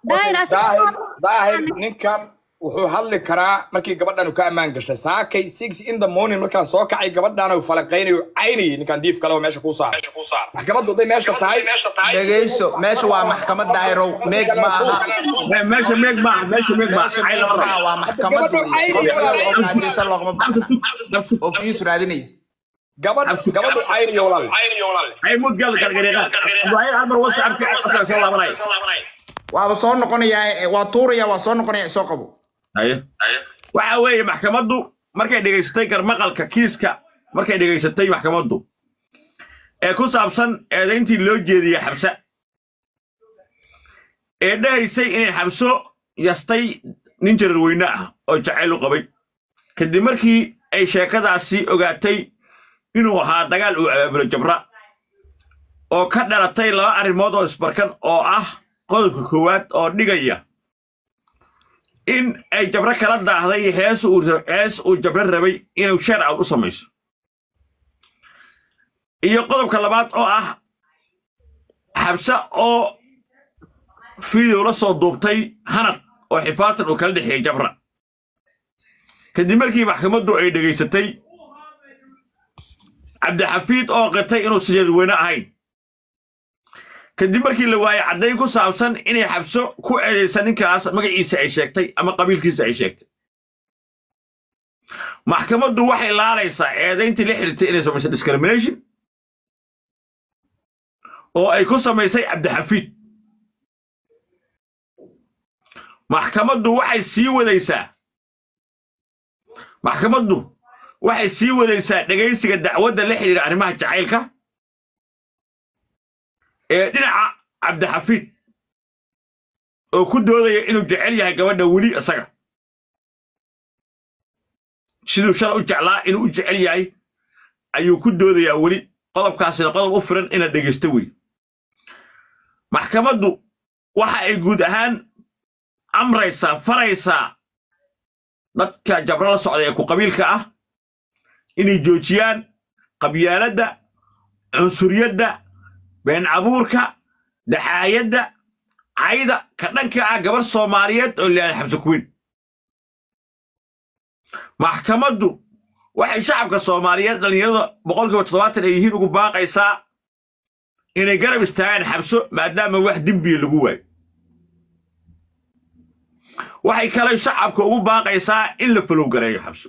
daahir daahir daahir asiga ninkan wuxuu hadli karaa markii gabadhan uu ka ammaan gashay saakay six in the morning markaan soo kacay gabadhan uu falaqaynayo caynayay ninkan diif kale oo meesha kuu saar maxkamaddu hadday meesha tahay dhegayso meesha waa maxkamad daahirow meeg ma aha Me- meesha meeg maaha meesha meeg maaha meesha meeg ma aha waa maxkamad wey qof yar oo gaajaysan loogama baxna oo fiis raadinay gabadh gabadhu caynayo walaal ay mud gal gargareeqa abdullahi almar wasa arki afkaan soo laabanaya waaba soo noqonayaa waa tuuraya waa soo noqonaya isoo qabo haye waxa weeye maxkamaddu markay dhegaysatay garmaqalka kiiska markay dhegaysatay maxkamaddu ee ku saabsan eedayntii loo jeediyey xabsa ee dhahaysay inay xabso yastay nin jararweyne ah oo jacayl u qabay kadib markii ay sheekadaasi ogaatay inuu ahaa dagaal uu abaabulo jabra oo ka dhalatay laba arrimood oo isbarkan oo ah qodobka koowaad oo dhigaya in ay jabro kala daahday hees uu hees uu jabro rabay inuu sheer out u samayso iyo qodobka labaad oo ah xabse oo fiidow la soo duubtay hanad oo xifaaltan uu kala dhexeeyey jabra kadib markii maxkamaddu ay dhegaysatay cabdixafiid oo qirtay inuusan jarweyne ahayn kadib markii la waayey caddayn ku saabsan inay xabso ku eedaysa ninkaas magaciisa ay sheegtay ama qabiilkiisa ay sheegtay maxkamaddu waxay laalaysaa eedayntii la xiriirtay inay samaysay discrimination oo ay ku samaysay cabdixafiid maxkamaddu waxay sii wadaysaa maxkamaddu waxay sii wadaysaa dhegaysiga dacwadda la xidhiira arrimaha jacaylka ee dhinaca cabdixafiid oo ku doodaya inuu jecel yahay gabadha weli isaga siduu shala u jeclaa inuu u jecel yahay ayuu ku doodayaa weli qodobkaasina qodob u firan in la dhegaysto wey maxkamaddu waxa ay guud ahaan amraysaa faraysaa dadka jabro la socda ee ku qabiilka ah inay joojiyaan qabyaaladda cunsuriyadda been abuurka dacaayadda cayda ka dhanka ah gabar soomaaliyeed oo leedahay xabse kuweyn maxkamaddu waxay shacabka soomaaliyeed dhallinyarada boqolkiiba toddobaatan ay yihiin ugu baaqaysaa inay garab istaagaan xabso maadaama wax dembiya lagu waayo waxay kale shacabka ugu baaqaysaa in la falowgareeyo xabso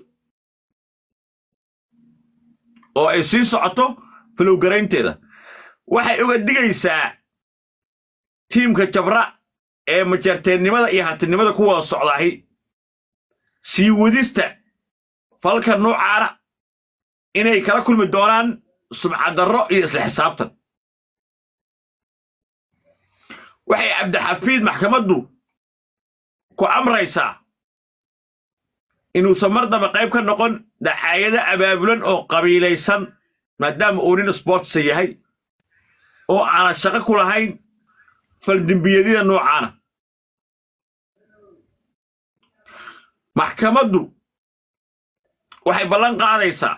oo ay sii socoto falowgaraynteeda waxay uga digaysaa tiimka jabra ee majarteennimada iyo hantinimada ku wada socdahi sii wadista falka noocaana inay kala kulmi doonaan sumcadarro iyo isla xisaabtan waxay cabdixafiid maxkamaddu ku amraysaa inuusan mar dambe qayb ka noqon dacaayado abaabulan oo qabiilaysan maadaama uu nin sboortsa yahay oo aanan shaqo ku lahayn faldembiyadyada noocaana maxkamaddu waxay ballan qaadaysaa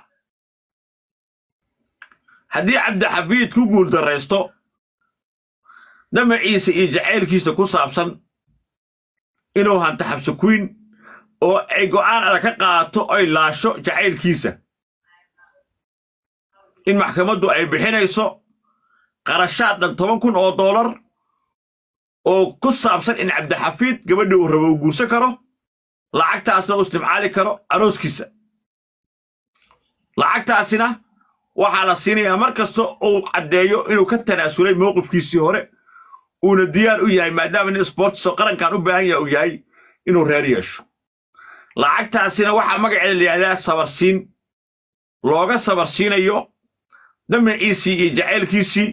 haddii cabdixafiid ku guuldarraysto damaciisa iyo jacaylkiisa ku saabsan inuu hanto xabse kuyn oo ay go'aan adag ka qaadato ay laasho jacaylkiisa in maxkamaddu ay bixinayso qarashaad dhan toban kun oo doolar oo ku saabsan in cabdixafiid gabadha uu rabo uu guursan karo lacagtaasna uu istimcaali karo arooskiisa lacagtaasina waxaa la siinayaa mar kasta uu caddeeyo inuu ka tanaasulay mowqifkiisii hore uuna diyaar u yahay maadaama nin sboortiso qarankan u baahan yaha uu yahay inuu reer yeesho lacagtaasina waxaa magaceeda la yidhahdaa sabarsiin looga sabarsiinayo damaciisii iyo jacaylkiisii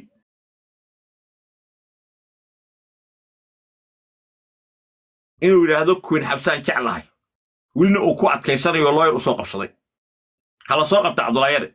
inuu yidhaahdo kuwin xabsaan jeclahay welina uu ku adkaysanayo looyar u soo qabsaday hala soo qabta cabdulaayare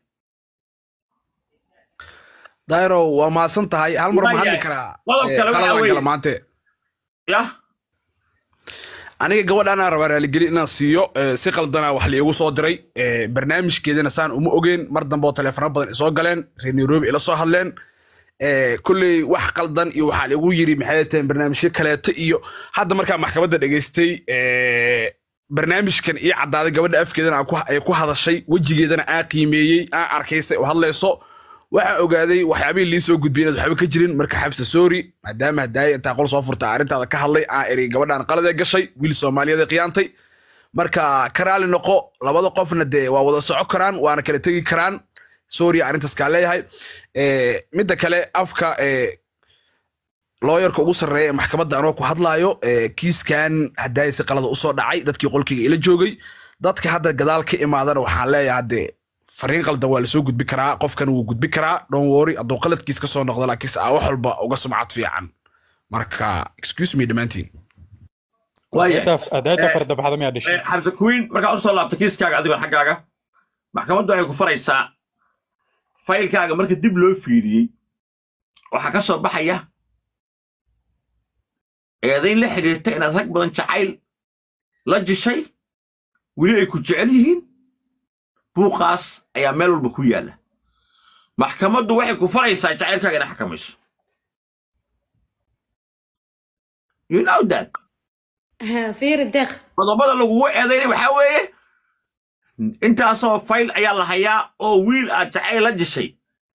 dayro waa mahadsan tahay hal mar ma hadli Waayahay. karaa Qodob Eh, kale waxaa qaladan weeye- kala maante yah aniga gabadhaanaan rabaa raaligeli inaan siiyo eh, si qaldana wax liigu soo diray eh, barnaamijkeedana saan uma ogeen mar dambe oo teleefano badan isoo galeen reer nairobi ila soo hadleen ee, kolley wax qaldan iyo waxaa lagu yiri maxay tahay barnaamijyo kaleeto iyo hadda markaa maxkamadda dhegaystay ee, barnaamijkan iyo caddaaday gabadha afkeedana aan ku- ay ku hadashay wejigeedana aan qiimeeyey aan arkaysay oo hadlayso waxaan ogaaday waxyaabihii lii soo gudbiyeen waxba ka jirin marka xafsa sorry maadaama hadaaya intaa qol soo furta arrintaada ka hadlay aan eri gabadhaan qaladee gashay wiil soomaaliyeed ee qiyaantay marka ka raali noqo labada qofna dee waa wada soco karaan waana kala tegi karaan sorry arrintaas kaa leeyahay Eh, midda kale afka eh, looyarka ugu sarreeya ee maxkamadda anoo ku hadlaayo eh, kiiskan hadaaya si qalada usoo dhacay dadkii qolkayga ila joogay dadka hadda gadaal ka imaadana waxaan leeyahay hadde fariin qaldan waa lasoo gudbi karaa qofkan wuu gudbi karaa don't worry hadduu qaladkiis kasoo noqdo laakiinse aa wax walba uga sumcad fiican marka excuse me dhammaantiin waayahay adaayta fardabaxda miyaa dhashay xabsa queen markaa usoo laabta kiiskaaga adigoo xaggaaga maxkamaddu waxay ku faraysaa faylkaaga marka dib loo fiiriyey waxaa ka soo baxaya eedayn la xidhiirta inaad rag badan jacayl la jishay weli ay ku jecel yihiin buuqaas ayaa meel walba ku yaalla maxkamaddu waxay ku faraysaa jacaylkaaga inay xakamayso you know that fiiri deeq qodobada lagugu eedaynay waxaa weeye intaasoo fayl ayaa la hayaa oo wiil aad jacayl la jishay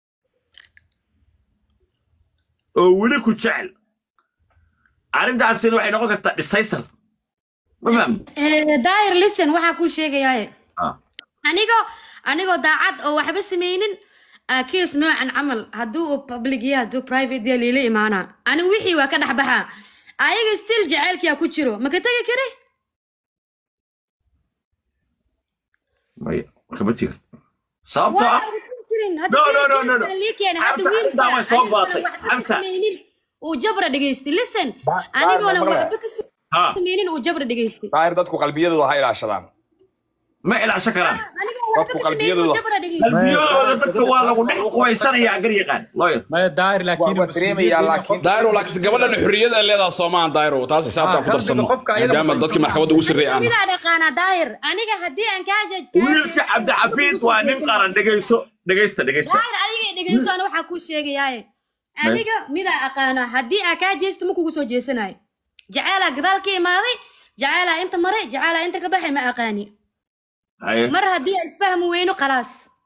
oo weli ku jecel arrintaasina waxay noqon kartaa dhisaysar ma fahmi daayir listen waxaa kuu sheegayaaye Ah. anigoo anigoo daacad oo waxba samaynin aa kees noocan camal hadduu uu public yahay hadduu private yahay liila imaanaa anigu wixii waa ka dhex baxaa ayaga still jacaylkiyaa ku jiro maka tegi kari maya kama tiga sababtoo waa ah ugu tegi karin hadda No, no, no, no, no. keeskan lii keenay hadda Xamsa, wiilka arrintaa way soo anigoona baatay. waxba ka Xamsa. samaynin uu jabra dhegaystay listen Ba- anigoona ba- waxba ka ha samaynin uu jabra dhegaystay daahir dadku qalbiyadooda ha ilaashadaan ma ilaashan karaan anigoo waxba Dadku ka samaynin uu qalbiyadooda- jabra dhegaystay qalbiyadooda dadka waa lagu dhex qubaysanayaa gar yaqaan lawyer maya daahir waa laakiin waa dareemayaa laakiin daayro laakiinse gabadhan xurriyad ay leedahay soomaan daayro taas xisaabtaan ku Ah, darsano qofka ayada maadaama mas'uul dadkii maxkamadda ugu sarreeyay aan midaa dhaqaanaa daahir aniga haddii aan kaa jaj wiilka cabdixafiid waa nin qaran dhegayso dhegaysta dhegaysta daahir adiga dhegeyso ana waxaa kuu sheegayaaye aniga midaa aqaana haddii aa kaa jeesto ma kugu soo jeesanayo jaceelaa gadaal ka imaaday jaceelaa inta maray jaceelaa inta ka baxay ma aqaani haye mar haddii aan isfahmi weyno khalaas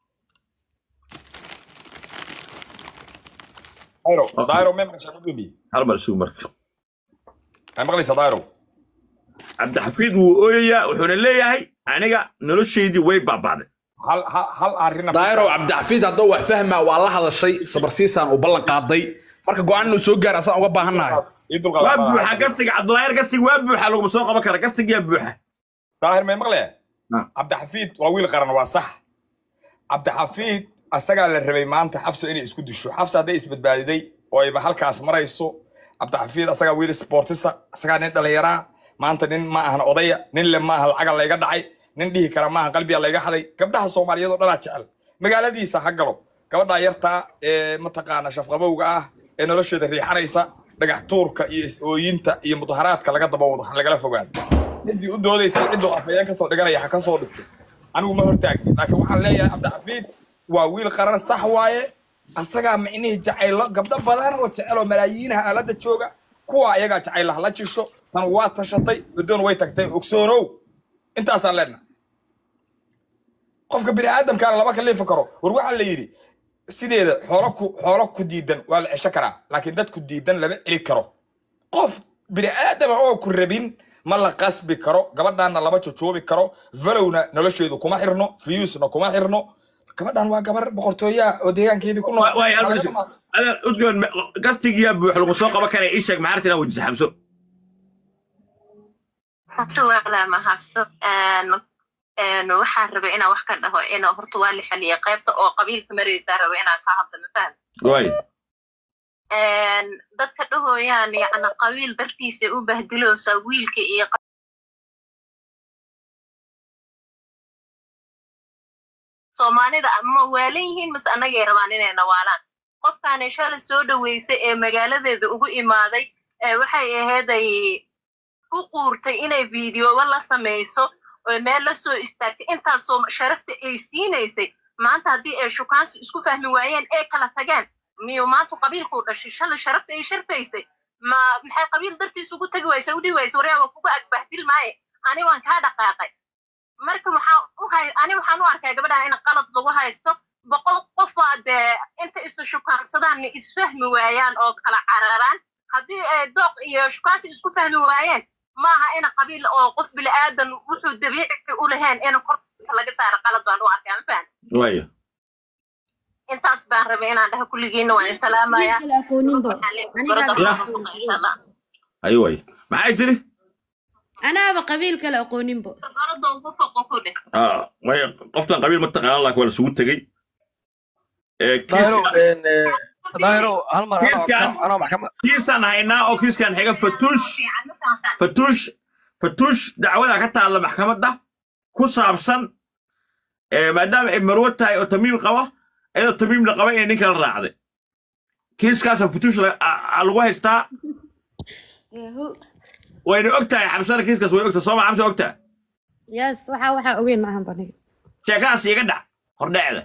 daahiro daahiro may maqashaa gudoomiye hal mar suug marka may maqlaysaa daahiro cabdixafiid wuu ooyayaa wuxuuna leeyahay aniga noloshaydii way baabaaday hal hal hal arrin daayro cabdixafiid hadduu wax fahmaa waa la hadashay sabarsiisaan uu ballan qaaday marka go-aan inuu soo gaara asaan uga baahannahay ii waa dulqaada buuxa gastiga cabdulaayar gastiga waa buuxa laguma soo qaban kara gastigiyaa buuxa daahir may maqlee Ah. cabdixafiid waa wiil qaran waa sax cabdixafiid asagaa la rabay maanta xafso inay isku disho xafsa hadday isbadbaadiday oo ayba halkaas marayso cabdixafiid asagaa wiil sportisa asagaa nin dhallinyaraa maanta nin ma ahan odaya nin le ma aha lacaga layga dhacay nin dhihi kara maaha qalbiga layga xaday gabdhaha soomaaliyeed oo dhanaa jecel magaaladiisa ha galo gabadhaa yartaa ee mataqaana shafqabowga ah ee nolosheeda riixanaysa dhagax tuurka iyo is-ooyinta iyo mudaharaadka laga daba wado ha lagala fogaado ciddii u doodaysa cidduu afayeen kasoo dhiganaya ha ka soo dhigto anigu ma hortaagni laakiin waxaan leeyahay cabdixafiid waa wiil qaran sax waaye asagaa micnihii jacaylo gabdho badan oo jecel oo malaayiinaha aalada jooga kuwa ayagaa jacayl hala jisho tan waa tashatay guddoon way tagtay ogsoonow intaasaan leenahay qofka bini aadamkaana lama kalifi karo war waxaa la yidhi sideeda xoolo ku xoolo ku diidan waa la cesho karaa laakiin dad ku diidan lama celi karo qof bini aadama oo ku rabin ma la qasbi karo gabadhaanna lama jojoobi karo valowna nolosheedu kuma xirno fiyuusna kuma xirno gabadhan waa gabar boqortooyaa oo deegaankeedii ku nool waay hal mar suug adeer udgoon gastigiyaa buuxa lagu soo qaban kara ii sheeg maxaa arrintan wejisa xabso horta waa la mahadso waxaan rabay inaan wax ka dhaho in horta waa la xaliyay qaybta oo qabiilka maraysaa raba inaan ka hadlo mafaham waay dadka dhahooyaan yacni qabiil dartiisa u bahdiloosaa wiilka iyo soomaalida ama waalan yihiin mase annagay rabaan inay nawaalaan qofkaani shalay soo dhaweysay ee magaaladeeda ugu imaaday waxay ahayd ay u quurtay inay fiidiyooba la samayso oo meel la soo istaagtay intaasoo sharafta ay siinaysay maanta haddii ay shukaansi isku fahmi waayeen ee kala tageen miyuu maanta qabiilkuu dhashay shalay sharafta ay sharfaysay ma maxay qabiil dartiis ugu tegi waysa u dhihi waysa waryaa waa kugu agbahdil maaye ani waan kaa dhaqaaqay marka waxaan u hay ani waxaan u arkaa gabadhan in qalad lagu haysto boqol qofaa dee inta isu shukaansadaan isfahmi waayaan oo kala cararaan haddii ay dooq iyo shukaansi isku fahmi waayeen maaha ina qabiil oo qof bilaadan wuxuu dabiici u lahayn in korka laga saaro qalad baan u arkaa ma fahan waaya intaas baan rabay inaan dhaha kulligiina waan isalaamaya kala aqooninbo ayo waaya maxay tiri anaaba qabiil kala aqooninbo gorada ugu foqo ku dheh Ah, waaya qoftan qabiil ma taqaana laakiin waa lasugu tegey ee daahiro kiiska- daahiro hal mar anoo- Kiiskan- anoo maxkamad kiisaan haynaa oo kiiskan xiga fatuush fatuush fatuush dacwada ka taalla maxkamadda ku saabsan ee maadaama ay marwo tahay oo tamiim qaba iyadoo tamiim la qaba inay nin kala raacday kiiskaasa fatuush la- a- a- lagu haystaa wayna og tahay xabsana kiiskaas way ogtahay sooma xabsa ogtaa yes waxa waxa ogeyn maahan baniga sheekadaas iga dhac hordhacda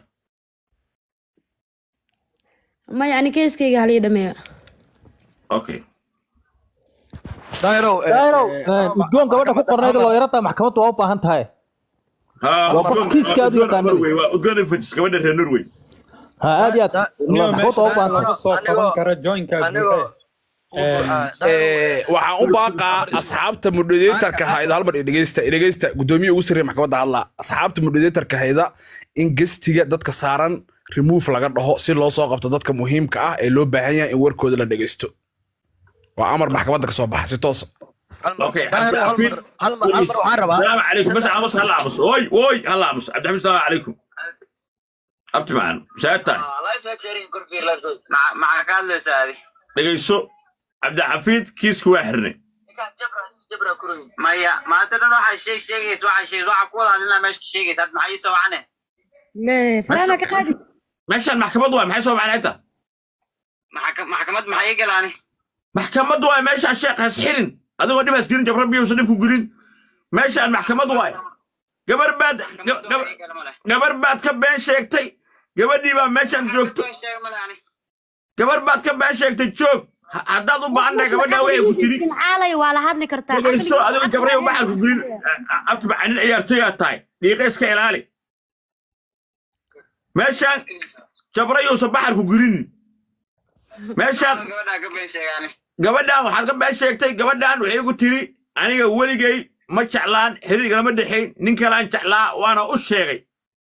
maya ani keeskayga halii dhameeyo okay daahiro daahiro udgoon gabadha ku qornayd looyarada maxkamaddu waa u baahan tahay ha Waa qof kiiska aad u yaqaanay. Norway, waa udgoon fajis gabadha reer norway ha aad iyo aad maxkamaddu waa u baahan tahay soo qaban kara joinka anigoo Eh, waxaan u baaqaa asxaabta moderatorka hayda halmar dhegeysta dhegeysta gudoomiye ugu sarreeya maxkamadda hadla asxaabta moderatorka hayda in gestiga dadka saaran remove laga dhaho si loo soo qabto dadka muhiimka ah ee loo baahan yahay in warkooda la dhegeysto waa amar maxkamadda ka soo baxa si toosa Okay, daahiro hal mar hal mar hal mar waxaan rabaa السلام عليكم بس عمس هلا عمس اوي اوي هلا عمس عبد الحميد السلام عليكم abti macaan saata maxaa ka hadlaysaa adi dhegayso cabdixafiid kiiska waa xirnay maya maanta dhan waxaa sheeg sheegaysa waxaa sheeg waxaa ku wada hadlinaa meesha ka sheegaysa hadda maxaa ii soo wacane le faraana ka qaadi meeshaan maxkamad waay maxay soo macnay xitaa Maxaka- maxkamad maxaa ii galaani maxkamad waay meeshaan sheekh has xirin adigoo dhibaas gelin jabra biyuusan dhibku gelin meeshaan maxkamad waay gabar baad gab- gab- gabar baad ka been sheegtay gabadhii baa meeshaan joogto gabar baad ka been sheegtay joog Ha- haddaad u baahan tahay gabadhaa way ku tiri isticmaalay waa la hadli kartaa dhegayso adigo gabrayo baxal ku gelin abti macanin ciyaartoyaa tahay dhiiqa iska ilaali meeshaan jabrayuusan baxal ku gelinin meeshaan gabadhaa ka been sheegaani gabadhaan waxaad ka been sheegtay gabadhaan waxay igu tiri aniga weligay ma jeclaan xiriirgalama dhexayn nin kalaan jeclaa waana u sheegay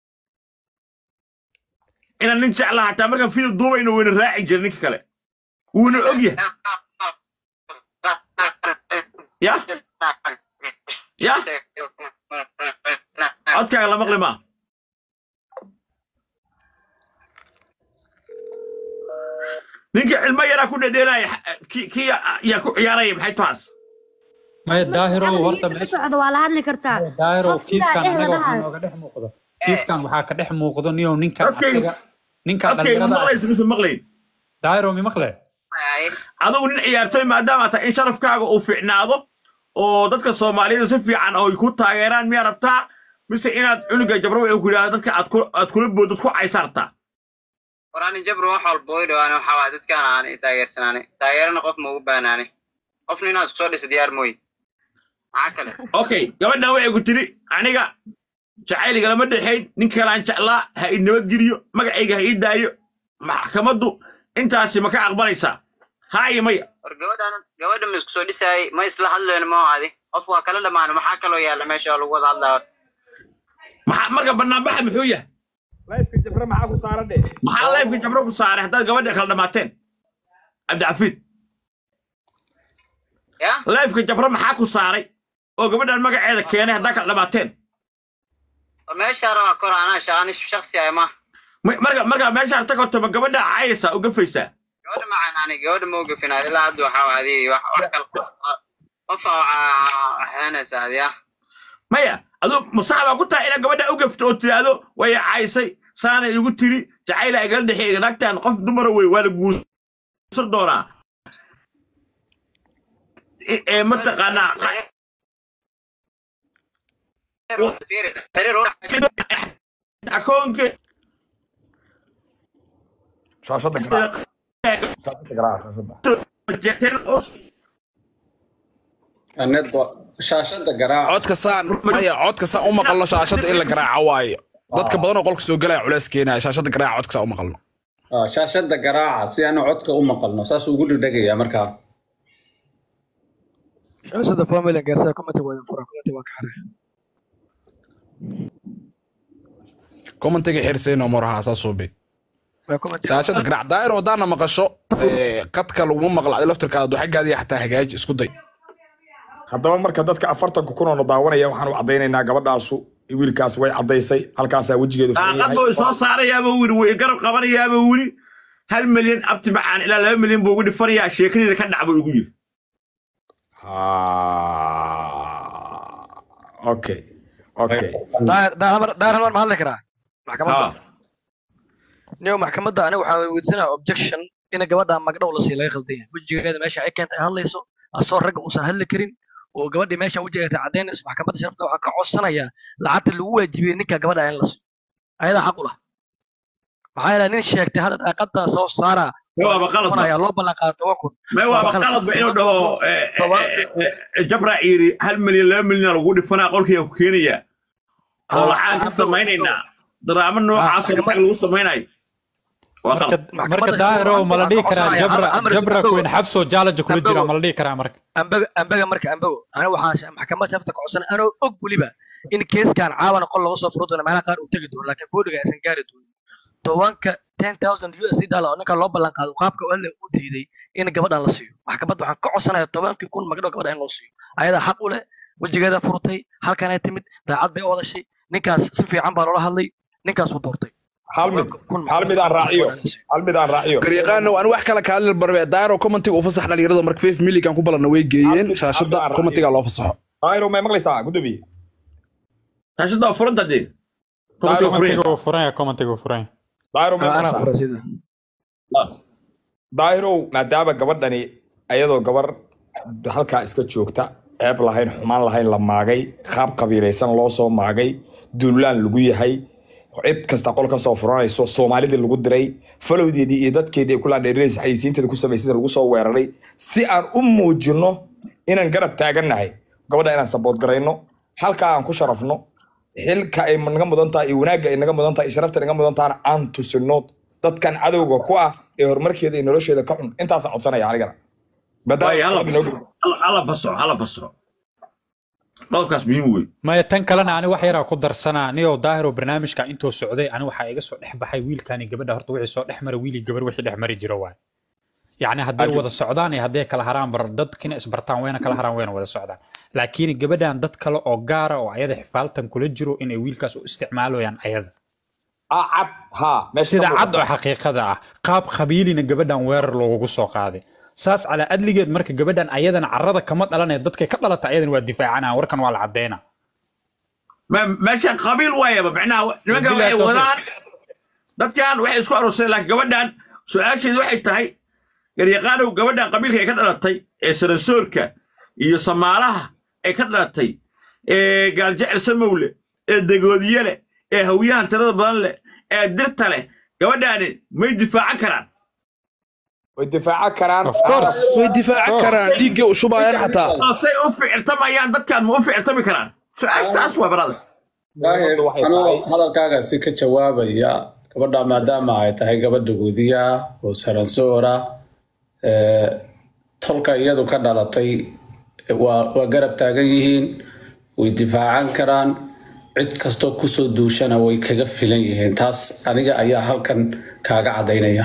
inaan nin jeclaa hataa markaan fiida duubayna wayna raaci jira ninka kale wuuna og yahay ya ya codkaaga la maqli maa ninka cilmo yaraa ku dhedheelaya ki ki yaa ku ciyaaraya maxay taas maya daahirow horta ka meesha socdo waa la hadli kartaa daahirow qof sidaa kiiskan dheh anaga waxaa ladahayo nooga dhex muuqdo kiiskan waxaa ka dhex muuqdo niyow ninkan Okay. asaga ninkan codkayga dhalinyarada maqlaysa mise maqlayn daahirow mi maqle adigu nin ciyaartoy maadaama tahay in sharafkaaga uu fiicnaado oo dadka soomaaliyada si fiican oo ay ku taageeraan miyaa rabtaa mise inaad cunuga jabro waxay ku yidhahda dadka aad ku- aad kula boodad ku caysartaa warani jabru wax walba way dhawaane waxaa waay dadkaan aan i taageersanaani taageerana qof ma ugu baanaani qofna inaad isku soo dhisa diyaar mooye maxaa kale okay gabadhan waxay ku tiri aniga jacayligalama dhexayn nin kalaan jeclaa ha i nabadgeliyo magacayga ha ii daayo maxkamaddu intaasi ma ka aqbalaysaa haa iyo maya war gabadhan gabadha ma isku soo dhisaayay ma isla hadlayno ma adi qof waa kala dhammaano maxaa kaloo yaalla meesha oo lagu wada hadlaa horta maxaa marka banaanbaxa muxuu yahay layfka jabra maxaa ku saaran dhe maxaa leefka jabro ku saaray haddaad gabadha kala dhammaateen cabdixafiid ya leefka jabro maxaa ku saaray oo gabadhan magaceeda keenay haddaa kala dhammaateen war meeshaa rabaa kor anaa shaqani shaksi ah ma Ma- marka marka meeshaan tag horta ma gabadha caayaysaa u gafaysaa gabadha macaan ani gabadha ma ugafinaad ilaa hadda waxaa waa adi wax wax kale qof waxaanaysa adi ah maya adu masax baa ku tahay inaad gabadha u gafto oo tiraahdo way caysay saana igu tiri jacayla igala dhexeeya naagtan qof dumara wey waa la guursan doonaa E- ee mataqaanaa qa- xiriir u akoonka shaashada ka shaashada garaaca shaashada jeexteen oo network shaashada garaaca codka saan maya codka saan u maqalno shaashada in la garaaco waayo dadka badan oo qolka soo galaya culeys keenaya shaashada garaaca codka saan u maqalno Ah, shaashada garaaca si aanu codka u maqalno saas ugu dhegdhegaya markaa shaashada family gaarsaa commenti waa fura commenti waa ka xaray commentiga xirsayno moraha saa suubi shaashada garaac daayir wadaana maqasho ee, qadka laguma maqla adi laftirkaada xaggaadiya xataa hagaaji isku day haddaba marka dadka afartanka kun oo na daawanaya waxaan u caddaynaynaa gabadhaasu wiilkaas way caddaysay halkaasaa wejigeedu furan yahay daaqadoo soo saarayaaba wili way garab qabanayaaba wili hal milyan abti macaan ilaa laba milyan buu ugu dhifanayaa sheekadeeda ka dhac buu ugu yiri Ah, okay okay daahir daahir Hamar- daahir hamar ma hadli karaa maxkamadda Sawa. niyo maxkamadda aniga waxaa weydiisanaya objection in gabadha magdhow la sii laga khaldan yahay wejigeeda meesha ay keentay ay hadlayso asoo ragga uusan hadli karin oo gabadhii meesha wejigeeda cadaynayso maxkamadda sharafta waxaa ka codsanayaa lacagta lagu waajibiyey ninka gabadha in la siiyo ayadaa xaq u lah maxaa yeelay nin sheegtay hadda daaqada soo saara May waaba qalad ba. ayaa loo ballan qaaday toban kun may waaba qalad ba inuu dhaho eh, eh, eh, eh, jabra yiri hal milyan laba milyan lagu dhifanaa qolkiiga ku keenaya oo lacaan ka samaynaynaa daraamo noocaas oo lacag lagu samaynayo waa marka qalad marka daahiro ma la dhihi karaa jabra jabra queen xabso jaalaja kula jira ma la dhihi karaa marka ambaga ambaga marka ambago aniga waxaa maxkamadda sharafta ka codsanay anoo og weliba in keeskan caawana qol laga soo furo doono meelaha qaar uu tegi doono laakiin foodiga aysan gaari doonin tobanka ten thousand u s d dollar oo ninka loo ballan qaado qaabka alle u diiday in gabadhan la siiyo maxkamadda waxaan ka codsanaya tobankii kun magdhow gabadha in loo siiyo ayadaa xaq u leh wejigeeda furtay halkanay timid daacad bay u odashay ninkaas si fiican baa loola hadlay ninkaas uu doortay hal mid hal mid aan raaciyo hal mid aan raaciyo garyaqaano aan wax kale ka hadli barbe daayiro commentiga u fasax dhalinyarada marka fif milligan ku balanna way geeyeen shaashada commentiga loo fasaxo daayiro may maqlaysaa gudoomiye shaashada waa furanta dee Daayiro commentiga uu furan yahay commentiga uu furan yahay daayiro may anaa maqlaysaa fura sida daahirow maadaama gabadhani ayadoo gabar halkaa iska joogta ceeb lahayn xumaan lahayn la maagay qaab qabiilaysan loo soo maagay duulaan lagu yahay cid kasta qol ka soo furanayso soomaalidii lagu diray falowdeedii iyo dadkeedii ay ku laandheerinaysa xayisiinteeda ku samaysay lagu soo weeraray si aan u muujinno inaan garab taagannahay gabadha inaan sabood garayno halkaa aan ku sharafno xilka ay naga mudan tahay iyo wanaagga ay naga mudan tahay iyo sharafta ay naga mudan tahana aan tusino dadkan cadowga ku ah ee horumarkeeda iyo nolosheeda ka xun intaasaan codsanaya anigana waayo hala Maadaama- faso hala faso hala faso qodobkaas muhiim wey maya tan kalena ani wax yaraa ku darsanaa niyoo daahiro barnaamijka intuu socday ani waxaa iga soo dhex baxay wiilkani gabadha horta wixii soo dhex mara wiilii gabar wixii dhex mari jiro waay yacni hadday wada socdaan iyo hadday kala haraan bar dadkina isbartaan wayna kala haraan wayna wada socdaan laakiin gabadhan dad kale oo gaara oo ayada xifaaltan kula jiro inay wiilkaas u isticmaalayaan ayada ah cad ha meesha sida ka cad muuqata. oo xaqiiqada ah qaab qabiilina gabadhan weerar loogu soo qaaday saas calaa adligeed marka gabadhan ayadana carrada kama dhalanaya dadkay ka dhalata ayadana waa difaacanaa warkan waa la caddeynaa Ma- meeshan qabiil waayaba macnaha nimankan waxay Bilahi wadaan dadkan waxay isku arooseen laakiin gabadhan su-aasheedu waxay tahay garyaqaanow gabadhan qabiilka ay ka dhalatay ee sarasoorka iyo samaalaha ay ka dhalatay ee gaaljecel samowle ee degoodiye leh ee hawyahan tirada badan leh ee dirta leh gabadhaani may difaacan karaan way difaaca karaan Of course. way difaaci karaan dhiiggay u shubayaan xataa say u ficirtamayaan dadkan ma u ficirtami karaan su-aashtaas waa barada daahir waxay anuu tahay hadalkaagaasi ka jawaabaya gabadha maadaama ay tahay gabadha guudiya oo saransoora ee, tolka iyadu ka dhalatay waa waa garab taagan yihiin way difaacan karaan cid kastoo kusoo duushana way kaga filan yihiin taas aniga ayaa halkan kaaga cadaynaya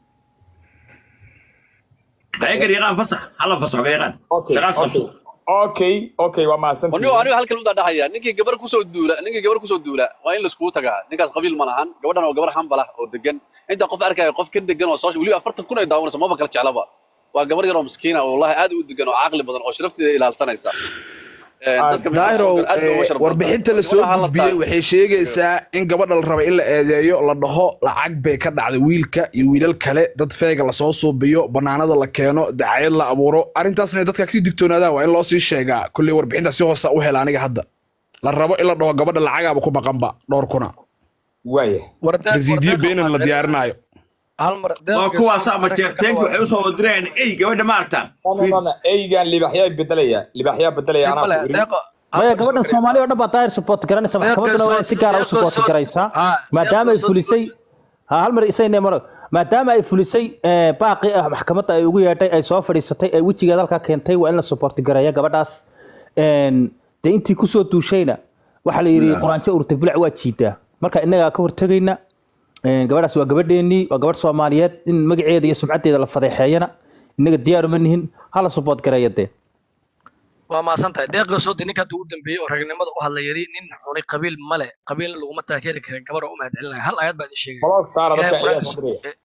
ee garyaqaan fasax hala fasaxo garyaqaan okay shaqaas qabso okay okay waa anigo mahadsantihiin anigo halkan u dhahaya ninkii gabar kusoo duula ninkii gabar kusoo duula waa in laiskugu tagaa ninkaas qabiil ma lahan gabadhan oo gabar hambal ah oo degan inta qof arkaya qof ka degan oo soo weliba afartan kun ay daawanaysa maba kala jeclaba waa gabar yar oo miskiina oo wallahi aad u degan oo caqli badan oo sharafteeda ilaalsanaysa Ee, dadka meesha daahiro soo gala aad bay uga sharaf badan warbixinta tahay. la soo Gabadha ha la gudbiyey taago. waxay sheegaysaa in gabadha la rabay in la eedeeyo la dhaho lacag bay ka dhacday wiilka iyo wiilal kale dad feega lasoo suubiyo banaanada la keeno dacayad la abuuro arrintaasna ay dadka kasii digtoonaadaan waa in loo sii sheegaa kulley warbixinta si hoosa u hela aniga hadda la rabo in la dhaho gabadha lacagaaba ku maqanba dhowr kuna waaya resiidiyo beenan la diyaarinaayo hal mar waa kuwaasaa majeerteenka waxay usoo wadirayaan ey gabadha ma aragtaan eygan libaxyaa bedelaya libaxyaa bedelaya anaa ku iri maya gabadhan soomaali oo dhan baa daahir support garanaysa maxkamadduna waa si gaara u support garaysaa maadaama ay fulisay ha hal mar isayne maro maadaama ay fulisay eh, baaqi ah maxkamadda ay ugu yeedhay ay soo fadhiisatay ay wejigeeda halkaa keentay waa in la support gareeya gabadhaas Een, dee intii kusoo duushayna waxaa la yidhi quraanjo urta bilac waa jiidaa marka innagaa ka hortegayna Een, gabadhaas waa gabadheennii waa gabadh soomaaliyeed in magaceeda iyo sumcaddeeda la fadeexeeyana innaga diyaar uma nihin hala support gareeya dee waa maasan tahay deeqda soo ninka hadda ugu dambeeyey oo ragnimada u hadla yari nin xunay qabiil male qabiilna laguma taageeri karin gabadha u mahadcelinaya hal ayad baa idin sheegay Blog saara dadka Ilaahay ayaa quraanka- soo diraya.